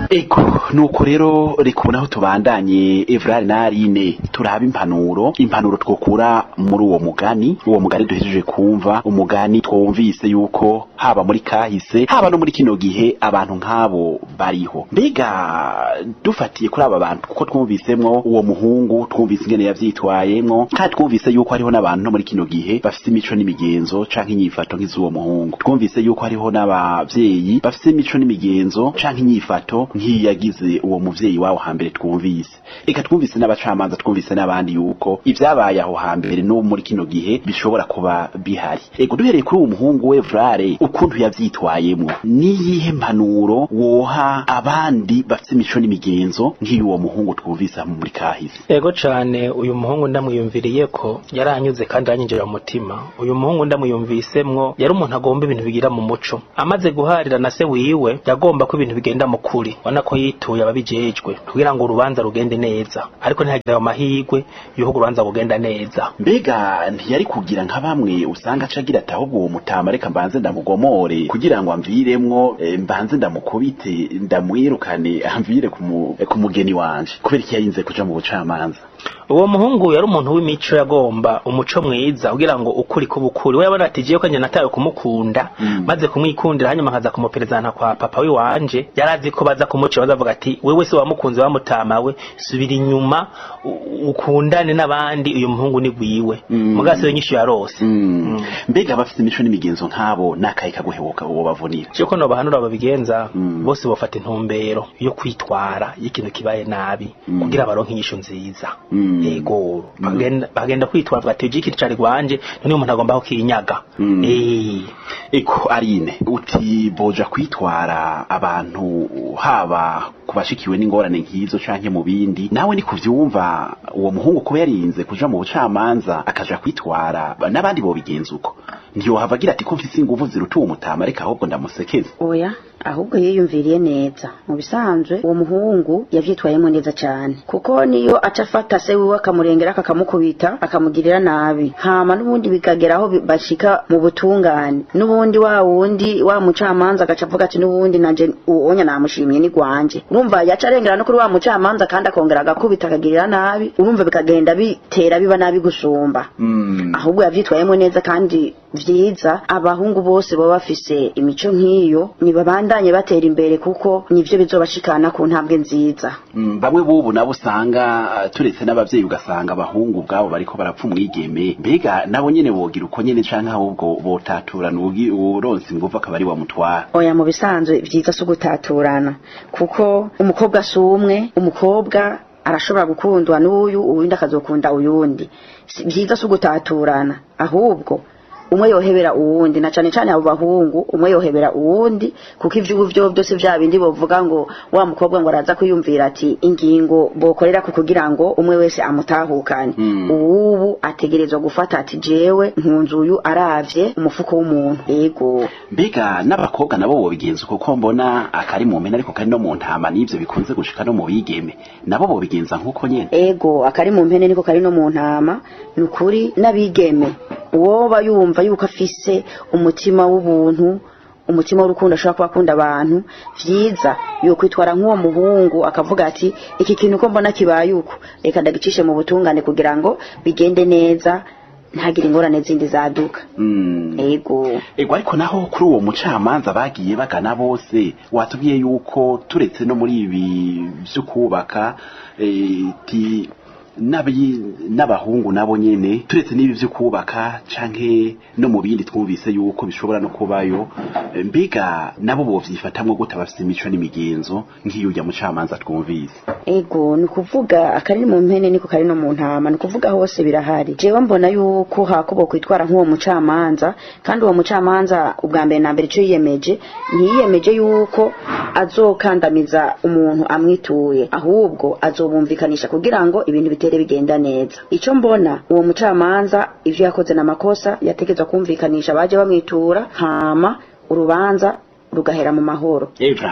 ego nuko rero reka ubu naho tubandanye evrari na arine turaba impanuro impanuro twokura muri uwo mugani uwo mugani duhejeje kumva umugani twumvise yuko haba muri kahise haba no muri kino gihe abantu nk'abo bariho mbega dufatiye kuri aba bantu kuko twumvisemwo uwo muhungu twumvise ingene yavyitwayemwo kandi twumvise yuko hariho n'abantu no muri kino gihe bafite imico n'imigenzo canke inyifato nk'iz'uwo muhungu twumvise yuko hariho n'abavyeyi bafite imico n'imigenzo canke inyifato nk'iyagize uwo muvyeyi wabo hambere twumvise eka twumvise n'abacamanza twumvise n'abandi yuko ivyabaye aho hambere no muri kino gihe bishobora kuba bihari ego duhereye kuri uwo muhungu we Vrare ukuntu yavyitwayemwo niyihe mpanuro woha abandi bafite imico n'imigenzo nk'iy'uwo muhungu twumvise aho muri kahise ego cane uyu muhungu ndamwiyumviriye ko yaranyuze kandi aranyinjira mu mutima uyu muhungu ndamwiyumvisemwo yari umuntu agomba ibintu bigira mu muco amaze guharira na se wiwe yagomba ko ibintu bigenda mu kuri ubona ko yituye ababijejwe kugira ngo urubanza rugende neza ariko ntihagire ayo mahirwe yuko urubanza rugenda neza mbega ntiyari kugira nka bamwe usanga aca agira ati ahubwo uwo mutama reka mbanze ndamugomore kugira ngo amviremwo eh, mbanze ndamukubite ndamwirukane amvire ku mu- eh, ku mugeni wanje kubera iki yayinze kuja mu bucamanza uwo muhungu yari umuntu w'imico yagomba umuco mwiza kugira ngo ukuri kuba ukuri we yabona ati jewe ko njye natawe kumukunda Mm. maze kumwikundira hanyuma nkaza kumuperezanta kwa papa wiwanje yari azi ko baza kumucira bazavuga ati wewe se wamukunze wamutamawe subira inyuma u- ukundane n'abandi uyu muhungu ni gwiwe Mm. mugasi we nyinshi yarose Mm. mbega abafite imico n'imigenzo nk'abo n'akayi kaguhebuka uwo bavunira cyo ko nobahanura babigenza Mm. bose bafata intumbero yo kwitwara iyo ikintu kibaye nabi Mm. kugira baronke inyishu nziza Mm. yego bagenda bagenda kwitwara bati uje ikintu cari gwanje none umuntu agomba ko kinyaga Mm. eh eko arine uti boja kwitwara abantu haba ku bashikiwe n'ingorane nk'izo canke mu bindi nawe ni kuvyumva uwo muhungu kuba yarinze kuja mu bucamanza akaja kwitwara n'abandi bobigenza uko ntiyohava agira ati ko mfise inguvu ziruta uwo mutama reka ahubwo ndamusekeze oya ahubwo yiyumviriye neza mu bisanzwe uwo muhungu yavyitwayemo neza cyane kuko niyo aca afata se wiwe akamurengera akamukubita akamugirira nabi hama n'ubundi bikageraho bi- bashika mu butungane n'ubundi wa wundi wa mucamanza agaca avuga ati n'ubundi nanje uwonya namushimye ni gwanje urumva yaca arengera no kuri wa mucamanza kandi akongera agakubita akagirira nabi urumva bikagenda bitera biba nabi gusumba mm. ahubwo yavyitwayemo neza kandi vyiza abahungu bose baba bafise imico nk'iyo nibabandanye batera imbere kuko nivyo bizobashikana ku ntambwe nziza Mm, bamwe bubu nabo usanga uh, turetse n'abavyeyi ugasanga abahungu ubwabo bariko barapfa umwigeme mbega nabo nyene bogira uko nyene canke ahubwo botaturana uwugi- uwuronse inguvu akaba ari wamutwara oya mu bisanzwe vyiza si ugutaturana kuko umukobwa si umwe umukobwa arashobora gukundwa n'uyu uwundi akazokunda uyundi Si- vyiza si ugutaturana ahubwo umwe yohebera uwundi na cane cane abo bahungu umwe yohebera uwundi kuko ivyubu vyo byose vya bindi bovuga ngo wa mukobwa ngo araza kwiyumvira ati ingingo bokorera ku kugira ngo umwe wese amutahukane Mm. uwubu ategerezwa gufata ati jewe nkunze uyu aravye umufuko w'umuntu yego mbega n'abakobwa nabo bobigenza uko ko mbona akari mu mpene ariko kari no mu ntama n'ivyo bikunze gushika no mu bigeme nabo bobigenza nk'uko nyene ego akari mu mpene niko kari no mu ntama ni ukuri n'abigeme uwoba yumva yuko afise umutima w'ubuntu umutima w'urukundo ashobora kuba akunda abantu vyiza yokwitwara nk'uwo muhungu akavuga ati iki kintu ko mbona kibaye uko reka ndagicishe mu butungane kugira ngo bigende neza ntagire ingorane zindi zaduka Mm. ego ego ariko naho kuri uwo mucamanza bagiye bagana bose watubwiye yuko turetse no muri ibi vyo kubaka eh, ti n'abi- n'abahungu nabo nyene turetse n'ibi vyo kubaka canke no mu bindi twumvise yuko bishobora no kubayo eh, mbega nabo bovyifatamwo gute bafise imico n'imigenzo nk'iyo urya mucamanza twumvise ego ni ukuvuga akari mu mpene niko kari no mu ntama ni ukuvuga hose birahari jewe mbona yuko hakubo kwitwara nk'uwo mucamanza kandi uwo mucamanza ubwa mbere na mbere icyo yiyemeje ntiyiyemeje yuko azokandamiza umuntu amwituye ahubwo azobumvikanisha kugira ngo ibintu bitere bigenda neza icyo mbona uwo mucamanza ivyo yakoze n'amakosa yategetswe kumvikanisha baje bamwitura hama urubanza rugahera mu mahoro eva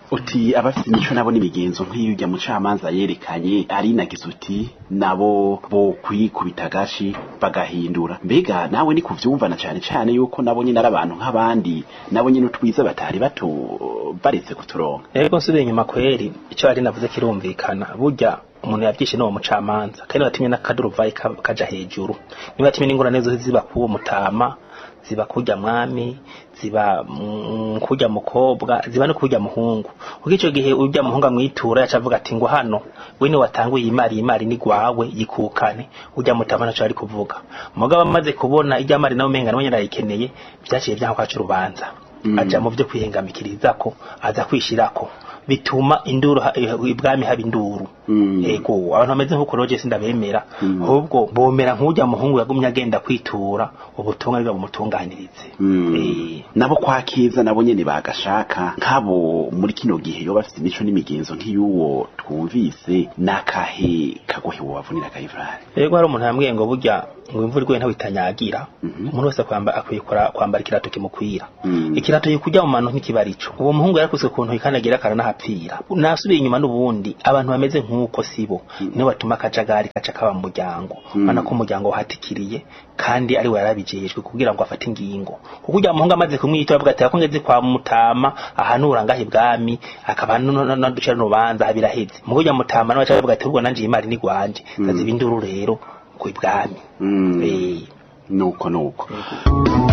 uti abafite imico nabo n'imigenzo nk'iyo ujya mucamanza yerekanye arinagize uti nabo bo kwikubita agashi bagahindura mbega nawe ni kuvyumvana cane cane yuko nabo nyine ari abantu nk'abandi nabo nyine utwiza batari bato baretse kuturonka rero nsubiye inyuma kweri icyo ari navuze kirumvikana burya umuntu yabyishe n'uwo mucamanza kandi batimye n'akaduruvayi ka- kaja hejuru niba batimye n'ingorane zose ziba k'uwo mutama ziba kurya mwami ziba mm, kurya mukobwa ziba no kurya muhungu kuko ico gihe urya muhungu amwitura yaca avuga ati ngo hano we ni watanguye imari imari ni gwawe yikukane urya mutama naco ari kuvuga mugabo amaze kubona irya mari nawe umenga nawe nyene arayikeneye vyaciye vyanka kwaca urubanza Mm. aja mu vyo kwihengamikirizako aza kwishirako bituma induru ha- eh, ibwami haba induru Mm. ego abantu bameze nk'uko roje sindabemera Mm. ahubwo bomera nk'urya muhungu yagumye agenda kwitura ubutumwa biba bumutunganirize Mm. Eh, nabo kwa keza nabo nyene bagashaka nk'abo muri kino gihe yo bafite imico n'imigenzo nk'iy'uwo twumvise n'akahe kagohe wobavunira akayivrari ego hari umuntu yambwiye ngo burya ngo imvura iguye ntawe itanyagira Mhm. umuntu wese kwamba akwiye kura- kwambara ikirato kimukwira Mm. ikirato yikujya mu mano nk'ikibarico uwo muhungu yarakuzwe ku ntoki kandi agira akaranahapfira nasubiye inyuma n'ubundi abantu bameze nk'uko sibo nibo batuma akajagari gaca kaba mu muryango Mm. ubona ko umuryango wahatikiriye kandi ari we yarabijejwe kugira ngo afate ingingo kuko ujya muhungu amaze kumwita avuga ati akongeze kwa mutama ahanura ngaho ibwami akaba naducira n'urubanza habiraheze mugo ujya mutama nawe aca avuga ati ubwo nanje iyi mari ni gwanje Mm. ndaziba induru rero ku ibwami Mm. Eh. nuko nuko